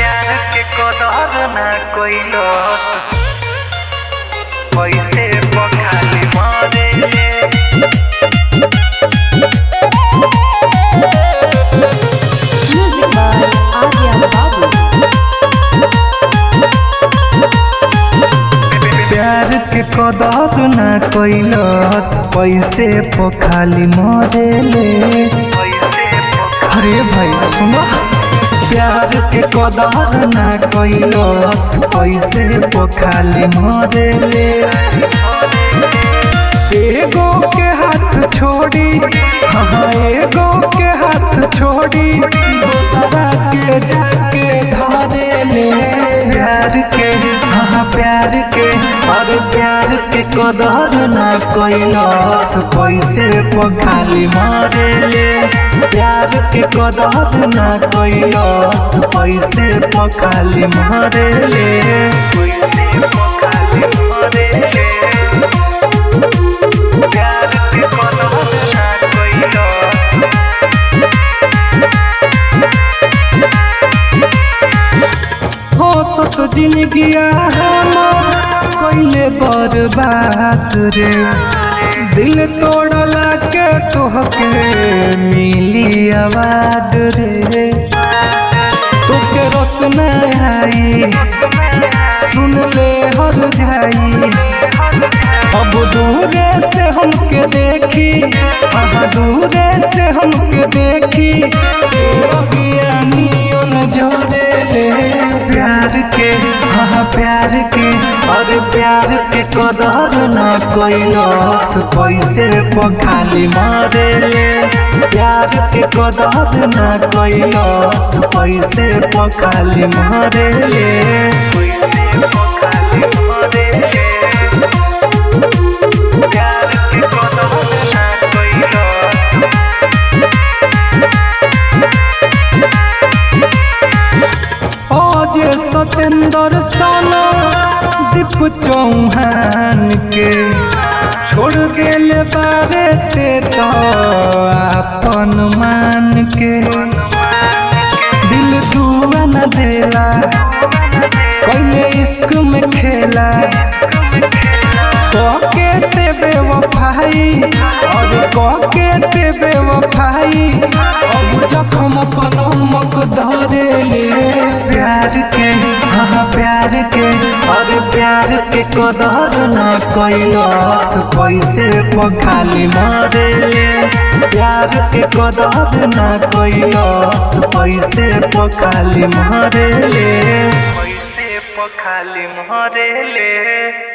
प्यार के कदर ना कइलस पैसे पखाली मरे Music by Arya Babu. प्यार के कदर ना कइलस पैसे पखाली मरेले अरे भाई सुनो प्यार के कदर ना कइलस पैसे पखाली मरेले एगो के हाथ छोड़ी हाँ एगो के हाथ छोड़ी दूसरा के जाके धरे ले प्यार के हाँ प्यार के अरे प्यार के कदर ना कइलस पैसे पखाली मारे ले प्यार के कदर ना कइलस पैसे पखाली मारे ले पैसे पखाली मारे ले प्यार के कदर ना कइलस हंसत जिंदगिया हमर कइले बर्बाद रे दिल तोड़ला के तोहके मिली आवाज रे तोके रस न आई सुन ले हर जाई अब दूरे से हमके देखी हाँ दूरे से हमके देखी अज्ञानियन झोरे ले प्यार के हाँ प्यार के अरे प्यार के कदर ना कइलस पैसे पखाली मारे ले प्यार के कदर ना कइलस पैसे पखाली मारे ले पैसे पखाली मारे ले प्यार के कदर ना कइलस आज सतेंद्र साना दीप चौहान के छोड़ गेल बारे ते तो अपन मान के दिल दुआ न देला कइले इश्क में खेला कके ते बेवफाई और कके ते बेवफाई अब जखम पनमक धरे ले प्यार के हाँ प्यार के अरे प्यार के कदर ना कइलस पैसे पखाली मारे ले प्यार के कदर ना कइलस पैसे पखाली मारे ले पैसे पखाली मारे ले